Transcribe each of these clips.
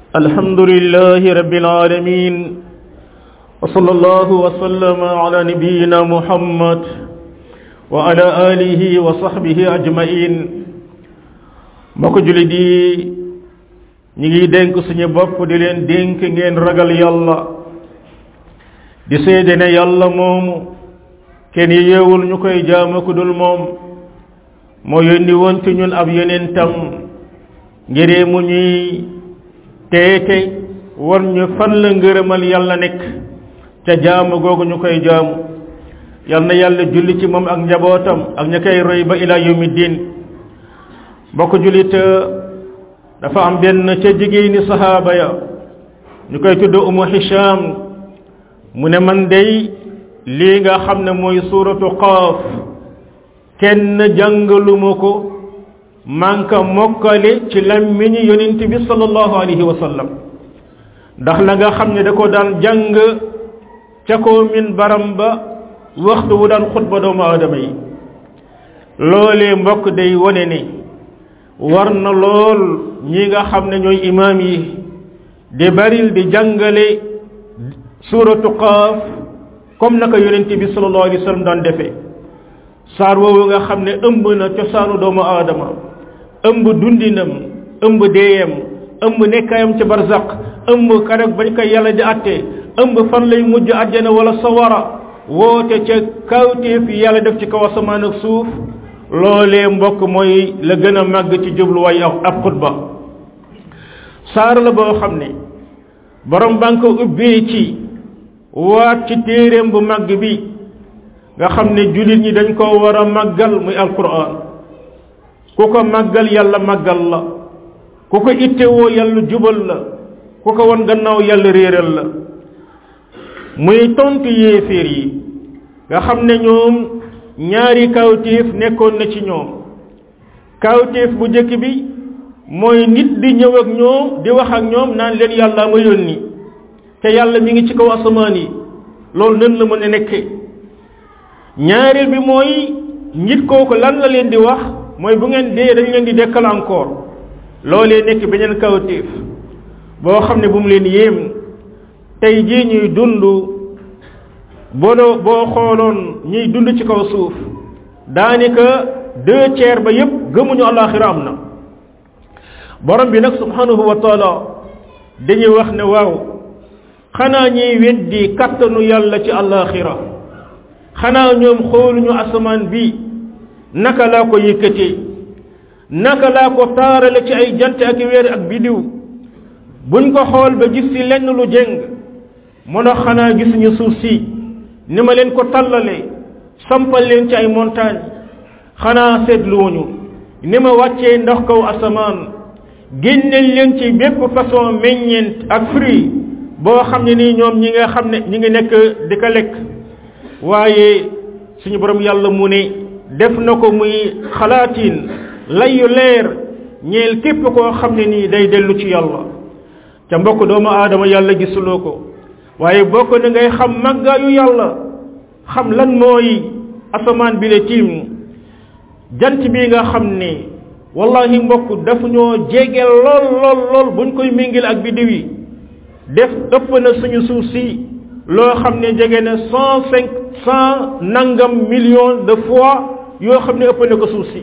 الحمد لله رب العالمين وصلى الله وسلم على نبينا محمد وعلى آله وصحبه أجمعين mbokk julit yi ñi ngi dénk suñu bopp di leen dénk ngeen ragal yàlla di seede ne yàlla moomu kenn yeewul ñu koy jaama ku dul moom moo yónni woon ci ñun ab yonentam ngiree mu ñuy teete war ñu fan la ngërëmal yàlla nekk ca jaamu googu ñu koy jaamu yal na yàlla julli ci moom ak njabootam ak ña koy roy ba ila yawmi diin mbokk jullit dafa am benn ca jigéeni sahaaba ya ñu koy tudd umu hisham mu ne man day lii nga xam ne mooy suuratu qaaf kenn jàngaluma ko manka mokkale ci lammiñi yonent bi sallallahu alayhi wa sallam ndax la nga xam ne da ko daan jàng ca ko min baram ba waxtu wu daan xutba doomu aadama yi loolee mbokk day wone ne war na lool ñi nga xam ne ñooy imaam yi di baril di jàngale suuratu qaaf comme naka yonent bi sallallahu alayhi wa sallam daan defee saar woowu nga xam ne ëmb na cosaanu doomu aadama ëmb dundinam ëmb deeyam ëmb nekkayam ci barzaq ëmb karek bañ koy yàlla di atte ëmb fan lay mujj àjjana wala sawara woote ca kawteef yàlla def ci kaw asamaan ak suuf loolee mbokk mooy la gën a màgg ci jubluwaay ab xutba saar la boo xam ne borom banque ubbee ci waat ci téeréem bu màgg bi nga xam ne jullit ñi dañ koo war a màggal muy alquran ku ko màggal yàlla màggal la ku ko ittewoo yàlla jubal la ku ko won gannaaw yàlla réeral la muy tontu yéeféer yi nga xam ne ñoom ñaari kawtéef nekkoon na ci ñoom kawtéef bu njëkk bi mooy nit di ñëw ak ñoom di wax ak ñoom naan leen yàlla ma yónni te yàlla mi ngi ci kaw asamaan yi loolu nan la mën a nekke ñaareel bi mooy nit kooku lan la leen di wax mooy bu ngeen dee dañ leen di dekkal encore loolee nekk beneen kawtéef boo xam ne bu mu leen yéem tey jii ñuy dund boo boo xooloon ñuy dund ci kaw suuf daanaka deux tiers ba yépp gëmuñu alaxira am na borom bi nag subhanahu wa taala dañuy wax ne waaw xanaa ñuy weddi kattanu yàlla ci alaxira xanaa ñoom xooluñu asamaan bi naka laa ko yëkkatee naka laa ko taarale ci ay jant ak weer ak bidiw buñ ko xool ba gis ci lenn lu jëng mun a xanaa gisuñu suuf si ni ma leen ko tallalee sampal leen ci ay montagne xanaa seetluwuñu ni ma wàccee ndox kaw asamaan génneel leen ci bépp façon meññeent ak fruit boo xam ne nii ñoom ñi nga xam ne ñi ngi nekk di ko lekk waaye suñu borom yàlla mu ne def na ko muy xalaatin layu leer ñeel képp koo xam ne nii day dellu ci yàlla ca mbokk doomu aadama yàlla gisuloo ko waaye bokk na ngay xam màggaayu yàlla xam lan mooy asamaan bi la tiim jant bi nga xam ne wallahi mbokk daf ñoo jege lool lool lool buñ koy méngil ak biddiw yi def ëpp na suñu suuf si loo xam ne jege na cent cinq cent nangam millions de fois yoo xam ne ëpp na ko suuf si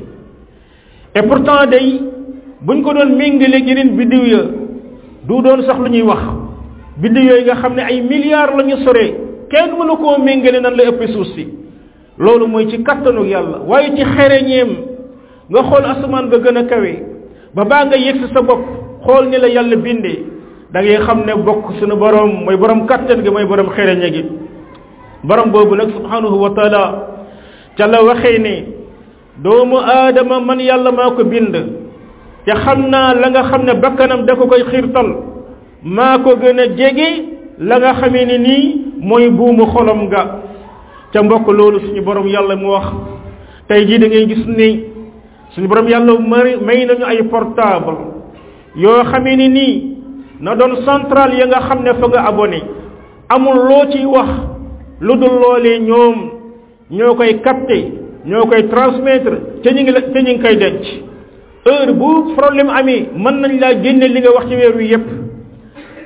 et pourtant day buñ ko doon méngale yeneen biddiw ya du doon sax lu ñuy wax biddiw yooyu nga xam ne ay milliards la ñu soree kenn mënu koo méngale nan la ëpp suuf si loolu mooy ci kattanu yàlla waaye ci xereñeem nga xool asamaan ba gën a kawe ba baa nga yegg si sa bopp xool ni la yàlla bindee da ngay xam ne bokk suñu borom mooy borom kattan gi mooy borom xereñe gi borom boobu nag subhanahu wa taala ca la waxee ne doomu aadama man yàlla maa ko bind te xam naa la nga xam ne bakkanam da ko koy xiirtal maa ko gën a jege la nga xamee ne nii mooy buumu xolam nga ca mbokk loolu suñu borom yàlla mu wax tey jii da ngay gis ni suñu borom yàlla mari may nañu ay portable yoo xamee ni nii na doon central ya nga xam ne fa nga abonné amul loo ciy wax lu dul loolee ñoom ñoo koy capté ñoo koy transmettre te ñu ngi la te ñu ngi koy denc heure bu problème amee mën nañ laa génne li nga wax ci weer wi yépp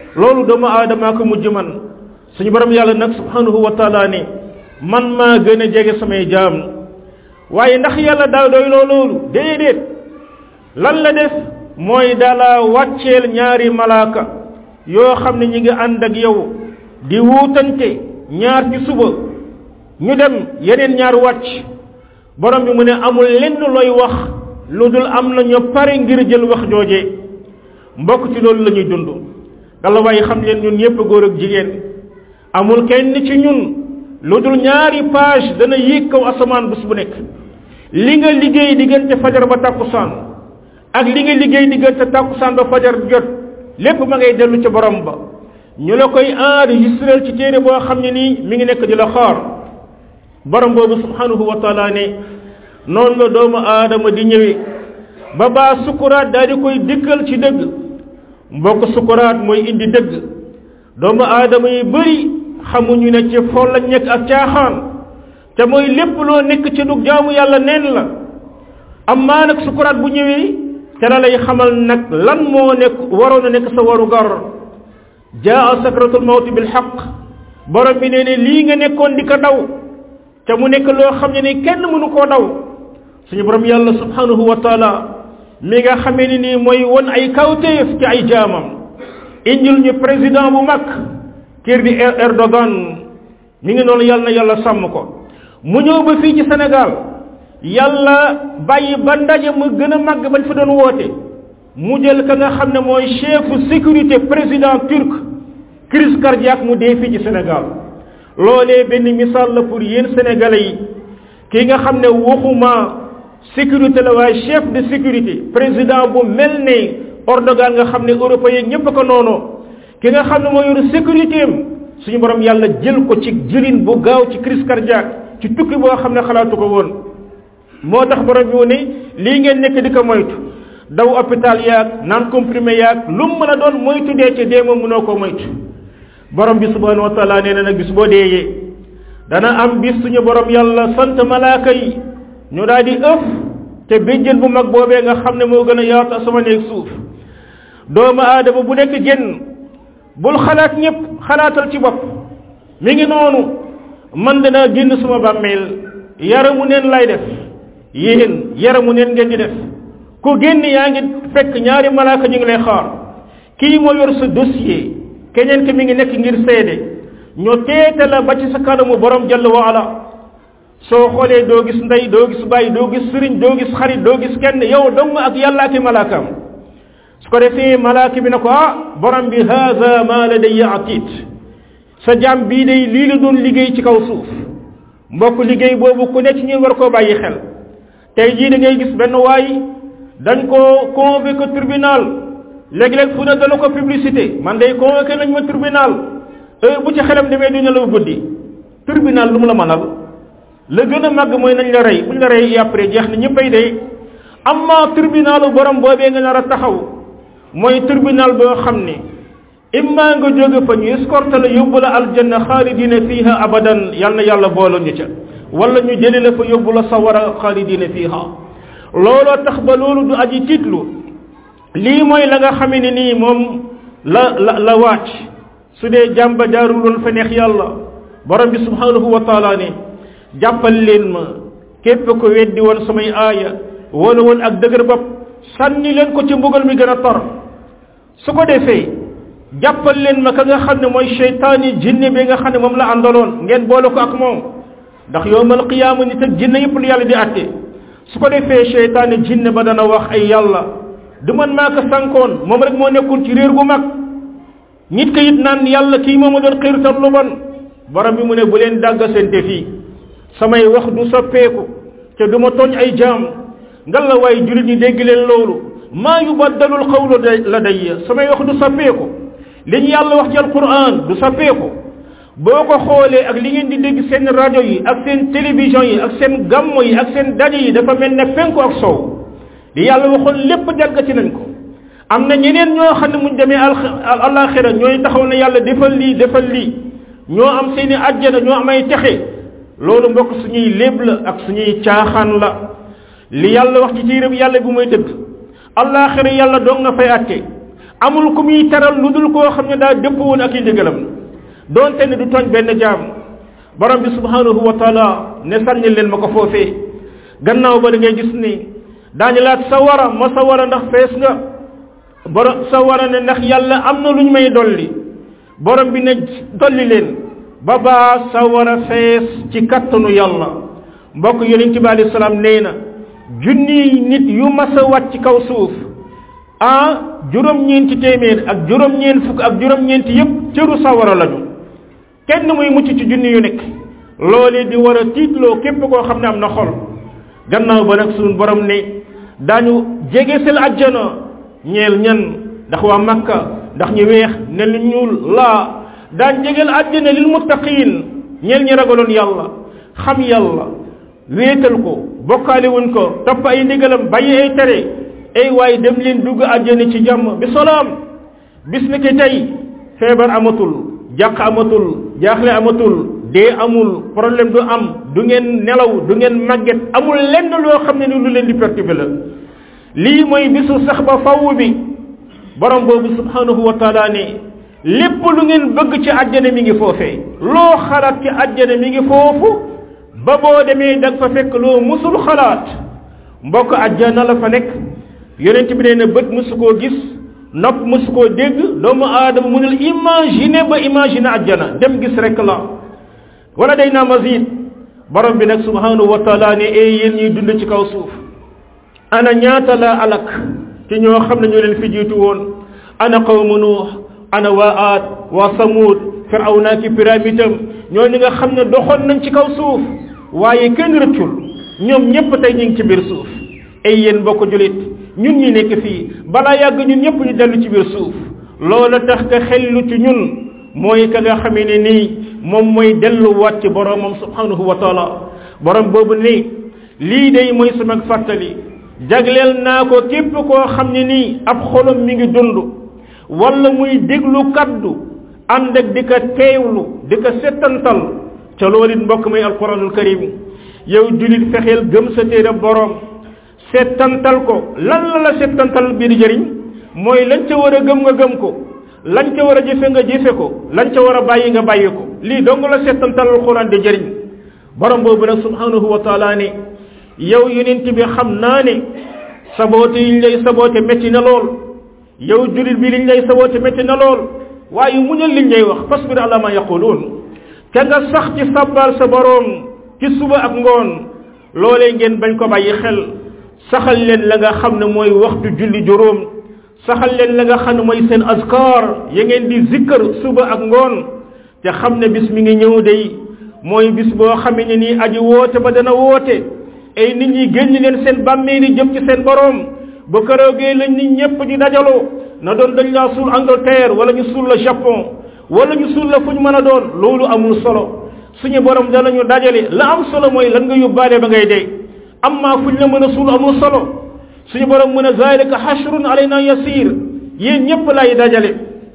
loolu doomu aadamaa ko mujj man suñu borom yàlla nag subhanahu wa taala ne man maa gën a jege samay jaam waaye ndax yàlla daa doy loo loolu déedéet lan la def mooy dala wàcceel ñaari malaaka yoo xam ne ñi ngi ànd ak yow di wuutante ñaar ci suba ñu dem yeneen ñaar wàcc borom bi mu ne amul lenn looy wax lu dul am na ñu pare ngir jël wax jooje mbokk ci loolu la ñuy dund gala waaye xam leen ñun ñëpp góor ak jigéen amul kenn ci ñun lu dul ñaari page dana yéeg kaw asamaan bés bu nekk li nga liggéey diggante fajar ba tàkkusaan ak li nga liggéey diggante tàkkusaan ba fajar jot lépp ma ngay dellu ca borom ba ñu la koy enregistré ci téere boo xam ne nii mi ngi nekk di la xaar borom boobu subhanahu wa taala ne noonu la doomu aadama di ñëwee ba baa sukuraat daal di koy dikkal ci dëgg mbokk sukuraat mooy indi dëgg doomu aadama yi bëri xamuñu ne ci fol lañ nekk ak caaxaan te mooy lépp loo nekk ci dug jaamu yàlla neen la amma nag sukuraat bu ñëwee te la lay xamal nag lan moo nekk waroon a nekk sa waru gar jaa sakratul mawti bil xaq borom bi nee ne lii nga nekkoon di ko daw te mu nekk loo xam ne ni kenn mënu koo daw suñu borom yàlla subhanahu wa taala mi nga xamee ni nii mooy won ay kawteef ci ay jaamam indil ñu président bu mag kër di Erdogan mi ngi noonu yàlla na yàlla sàmm ko mu ñëw ba fii ci Sénégal yàlla bàyyi ba ndaje mu gën a màgg bañ fa doon woote mu jël ka nga xam ne mooy chefu sécurité président turc crise cardiaque mu dee fii ci Sénégal loolee benn misaal la pour yéen sénégalais yi ki nga xam ne waxuma sécurité la waaye chef de sécurité président bu mel ne Erdogan nga xam ne européen ñépp ko noonu ki nga xam ne moo yor sécurité am suñu borom yàlla jël ko ci jëlin bu gaaw ci crise cardiaque ci tukki boo xam ne xalaatu ko woon moo tax borom bi ne lii ngeen nekk di ko moytu daw hôpital yaag naan comprimé yaag lu mu mën a doon moytu dee ca dee moom mënoo koo moytu borom bi subhanahu wa taala nee na nag bis boo deeyee dana am bis suñu borom yàlla sant malaaka yi ñu daal di ëf te béjjën bu mag boobee nga xam ne moo gën a yaatu asamaan ak suuf doomu aadama bu nekk génn bul xalaat ñëpp xalaatal ci bopp mi ngi noonu man danaa génn suma bàmmeel yaramu neen lay def yéen yaramu neen ngeen di def ku génn yaa ngi fekk ñaari malaaka ñu ngi lay xaar kii moo yor sa dossier keneen ki mi ngi nekk ngir seede ñu teete la ba ci sa kanamu borom jalla wa ala soo xoolee doo gis ndey doo gis bàyyi doo gis sëriñ doo gis xarit doo gis kenn yow dong ak yàlla ak malaakaam su ko defee malaaka bi ne ko ah borom bi haza ma ladayya atid sa jaam bii day lii la doon liggéey ci kaw suuf mbokk liggéey boobu ku ne ci ñun war koo bàyyi xel tey jii da ngay gis benn waay dañ koo convoqué tribunal léeg-léeg fu ne dana ko publicité man day convoqué nañ ma tribunal heure bu ci xelam demee duñu la guddi tribunal lu mu la mënal la gën a màgg mooy nañ la rey buñ la rey après jeex na ñëppay day amma tribunalu borom boobee nga nar a taxaw mooy tribunal boo xam ne imma nga jóge fa ñu escorte la yóbbu la aljanna xaalidina fiha abadan yal na yàlla boole ñu ca wala ñu jëli la fa yóbbu la sawara xaalidina fiha looloo tax ba loolu du aji tiitlu lii mooy la nga xamee ne nii moom la la la wàcc su dee jàmba jaarul woon fa neex yàlla borom bi subhanahu wa taala ne jàppal leen ma képp ko weddi woon samay aaya wala woon ak dëgër bopp sànni leen ko ci mbugal mi gën a tor su ko defee jàppal leen ma ka nga xam ne mooy cheytaani jinne bi nga xam ne moom la àndaloon ngeen boole ko ak moom ndax yowmal qiyaama nit ak jinne yëpp lu yàlla di àtte su ko defee cheytaani jinne ba dana wax ay yàlla du man maa ko sànkoon moom rek moo nekkul ci réer gu mag nit ko it naan yàlla kii moom a doon xiirtal lu bon borom bi mu ne bu leen dàgga seen te fii samay wax du soppeeku te du ma tooñ ay jaam ngal la waaye julit ñi dégg leen loolu maa yubaddalul qawlu la day samay wax du soppeeku li ñu yàlla wax ci alquran du soppeeku boo ko xoolee ak li ngeen di dégg seen rajo yi ak seen télévision yi ak seen gammo yi ak seen daje yi dafa mel ne penku ak sow li yàlla waxoon lépp jàggati nañ ko am na ñeneen ñoo xam ne muñ demee alaxira ñooy taxaw na yàlla defal lii defal lii ñoo am seeni àjjana ñoo am ay texe loolu mbokk suñuy léeb la ak suñuy caaxaan la li yàlla wax ci téeréb yàlla bu muy dëgg alaxira yàlla doog nga fay àtte amul ku muy teral lu dul koo xam ne daa dëpp woon ak i ndigalam doonte ne du tooñ benn jaam borom bi subhanahu wa taala ne sànni leen ma ko foofee gannaaw ba da ngay gis ni daañu laat sa wara ma sa wara ndax fees nga borom sa wara ne ndax yàlla am na lu ñu may dolli borom bi ne dolli leen ba baa sa wara fees ci kattanu yàlla mbokk yonent bi alayhi salaam nee na junniy nit yu mas a wàcc ci kaw suuf ah juróom-ñeenti téeméer ak juróom-ñeent fukk ak juróom-ñeenti yépp cëru sawara lañu kenn muy mucc ci junni yu nekk loolee di war a tiitloo képp koo xam ne am na xol gannaaw ba nag suñu borom ne daañu jege sel ajjana ñeel ñan ndax waa makka ndax ñu weex ne lu ñuul laa daan jegeel ajjana lil muttaqin ñeel ñi ragaloon yàlla xam yàlla wéetal ko bokkaale wuñ ko topp ay ndigalam bàyyi ay tere ay waaye dem leen dugg àjjana ci jàmm bi salaam bis ni ki tey feebar amatul jàq amatul jaaxle amatul dee amul problème du am du ngeen nelaw du ngeen màgget amul lenn loo xam ne ni lu leen di perturber la lii mooy bisu sax ba faww bi borom boobu subhanahu wa taala ne lépp lu ngeen bëgg ci àjjana mi ngi foofee loo xalaat ci àjjana mi ngi foofu ba boo demee da nga fa fekk loo musul xalaat mbokk àjjana la fa nekk yonent bi nee na bët musu koo gis nopp musu koo dégg doomu aadama mënul imaginer ba imaginer àjjana dem gis rek la wala day naa mazid borom bi nag subhanahu wa taala ne ee yéen ñuy dund ci kaw suuf ana ñaata la alak ci ñoo xam ne ñoo leen fi jiitu woon ana qawmu nuux ana waa aad waa samuud firawna ki pyramidam ñoo ñi nga xam ne doxoon nañ ci kaw suuf waaye kenn rëccul ñoom ñépp tey ñu ngi ci biir suuf ay yéen bokk julit ñun ñi nekk fii balaa yàgg ñun ñëpp ñu dellu ci biir suuf loola tax ka xellu ci ñun mooy ka nga xamee ne nii moom mooy delluwaat ci boromam subhanahu wa taala borom boobu ni lii day mooy sama fàttali jagleel naa ko képp koo xam ne nii ab xolam mi ngi dund wala muy déglu kaddu ànd ak di ko teewlu di ko settantal ca loolu it mbokk muy alquranul karim yow julit fexeel gëm sa téere borom settantal ko lan la la settantal bi di jëriñ mooy lañ ca war a gëm nga gëm ko lañ ca war a jëfe nga jëfe ko lañ ca war a bàyyi nga bàyyi ko lii dong la settantal alquran di jëriñ borom boobu nag subhanahu wa taala ne yow yonent bi xam naa ne saboote yiñ lay saboote métti na lool yow julit bi liñ lay saboote métti na lool waaye muñal liñ lay wax fasbir ala ma yaquluun ka nga sax ci sabbal sa borom ci suba ak ngoon loolee ngeen bañ ko bàyyi xel saxal leen la nga xam ne mooy waxtu julli juróom saxal leen la nga xam ne mooy seen askar ya ngeen di zikkar suba ak ngoon te xam ne bis mi ngi ñëw day mooy bis boo xamee ne nii aji woote ba dana woote ay nit ñi génn leen seen bàmmeeli jëm ci seen borom ba këroogee lañ nit ñëpp di dajaloo na doon dañ laa suul Angleterre wala ñu suul la Japon wala ñu suul la fu ñu mën a doon loolu amul solo suñu borom danañu dajale la am solo mooy lan nga yóbbaale ba ngay dee amma fuñ la mën a suul amul solo suñu borom mën a zalika hashrun alayna yasir yéen ñëpp lay dajale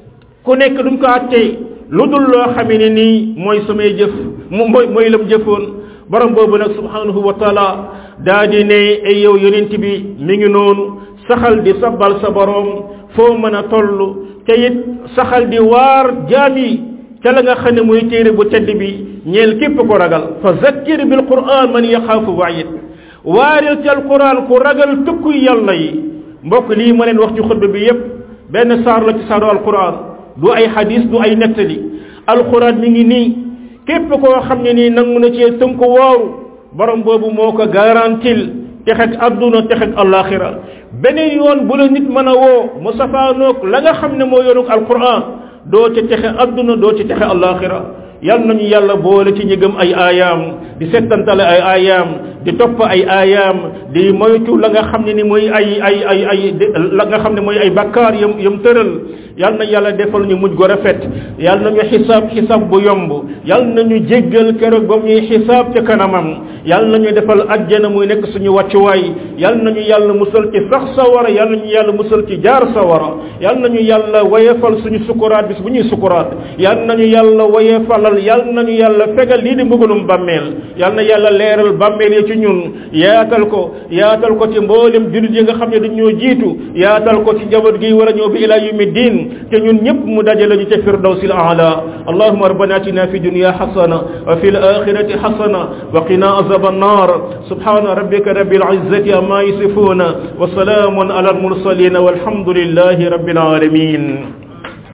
ku nekk duñ ko attee lu dul loo xamee ne nii mooy samay jëf mooy mooy lam jëfoon borom boobu nag subhanahu wa taala daa di ne ay yow yonent bi mi ngi noonu saxal di sabbal sa borom foo mën a toll te it saxal di waar jaam yi ca la nga xam ne mooy téere bu tedd bi ñeel képp ko ragal fa zakkir bil quran man yaxaafu waayit waaril ci alquran ku ragal tëkku yàlla yi mbokk lii ma leen wax ci xutba bi yépp benn saar la ci saaru alquran du ay hadis du ay nettali alquran mi ngi nii képp koo xam ne nii nangu na cee tënku wooru borom boobu moo ko garantil texeg adduna texeg alaxira beneen yoon bu la nit mën a woo mu safaanoog la nga xam ne moo yoonug alquran doo ci texe adduna doo ci texe alaxira yal nañu yàlla boole ci ñi gëm ay aayaam di settantale ay aayaam di topp ay aayaam di moytu la nga xam ne ni mooy ay ay ay ay la nga xam ne mooy ay bakkaar yam yam tëral yal na yàlla defal ñu mujj gu rafet yal nañu xisaab xisaab bu yomb yal nañu jéggal keroog ba ñuy xisaab ca kanamam yal nañu defal ajjana muy nekk suñu wàccuwaay yal nañu yàlla musal ci sax sawara yal nañu yàlla musal ci jaar sawara yal nañu yàlla wayefal suñu sukuraat bis bu ñuy sukuraat yal nañu yàlla wayefalal yal nañu yàlla fegal lii di mbugalum bàmmeel yal na yàlla leeral bàmmeel yi ci ci ñun yaatal ko yaatal ko ci mboolem jullit yi nga xam ne dañoo jiitu yaatal ko ci njaboot gi war a ñëw bi ila yawmi din te ñun ñëpp mu dajale ñu ca firdawsil aala allahumma rabbana atina fi dunya hasana wa fil akhirati hasana wa qina azab an-nar subhana rabbika rabbil izzati amma yasifuna wa salamun ala al mursalin walhamdulillahi rabbil alamin